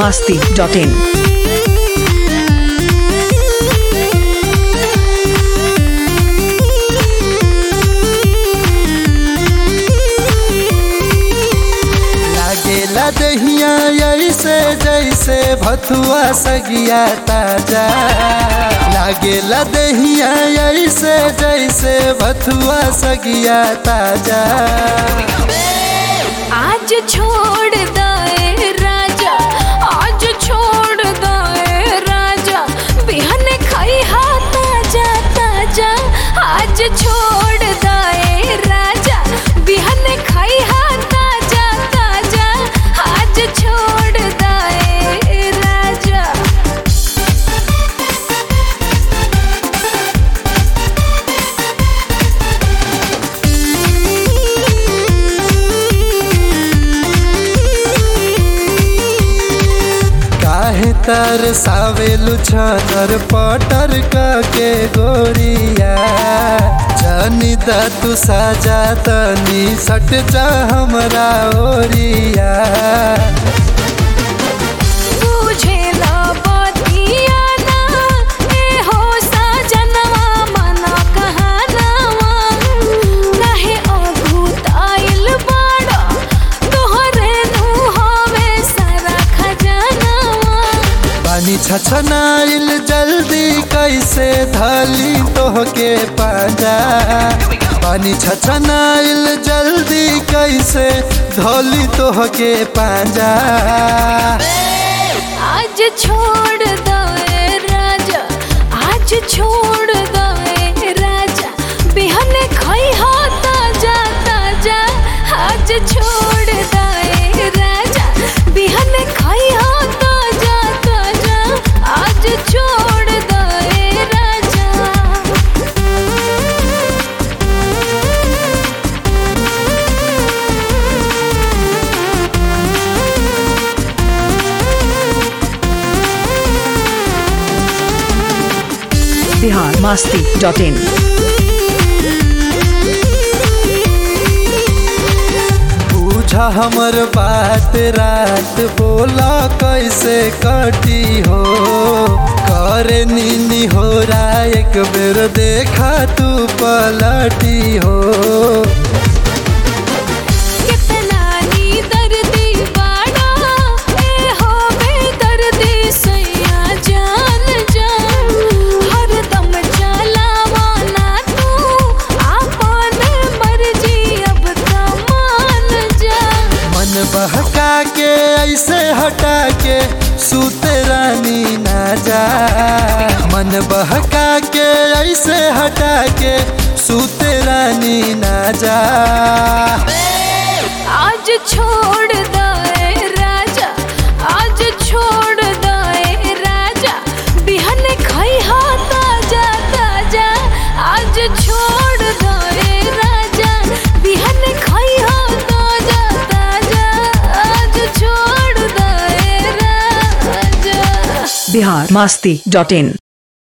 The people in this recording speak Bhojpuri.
masti.in. लागेला दहिया ऐसे जैसे भथुआ सगिया ताजा लागेला दहिया ऐसे जैसे भथुआ सगिया ताजा आज छोड़ दे राजा आज छोड़ दे राजा बिहन खाई हा ताजा ताजा आज छोड़ दे राजा बिहन खाई हा ताजा ताजा आज छोड़ दे राजा काहे तर सावेलु छनर पटर के गोरिया जानी दा तू साजा तनी सट जा हमरा ओरिया तुझे ला बतिया ना ए हो सजनवा मना कहानवा काहे अभूत आइल बाड़ा तोहरे नु हवे सारा खजानवा पानी छछनाइल जल्दी कैसे धली तोहके पाजा पानी छछनाइल जल्दी कैसे धली तोहके पाजा आज छोड़ दे राजा आज छोड़ दे राजा बिहन खाई हा ताजा ताजा आज छोड़ दे राजा बिहन खाई हा ताजा ताजा आज छोड़ दे राजा Bihar masti.in. पूछा हमर बात रात बोला कैसे कटी हो करे नीनी हो रा एक बेर देखा तू पलटी हो कितना नी दर्दी बाड़ा ए हो बेदर्दी सैया जान जान हरदम चलावा ना तू आपन मर्जी अब कमान जा मन बहका के ऐसे हटा के सूते रानी ना जा मन बहका के ऐसे हटा के सूते रानी ना जा आज छोड़ दे राजा आज छोड़ दे राजा बिहन खाई हा ताजा ताजा आज छोड़ दे राजा बिहन खाई हा ताजा ताजा आज छोड़ दे राजा Bihar masti.in.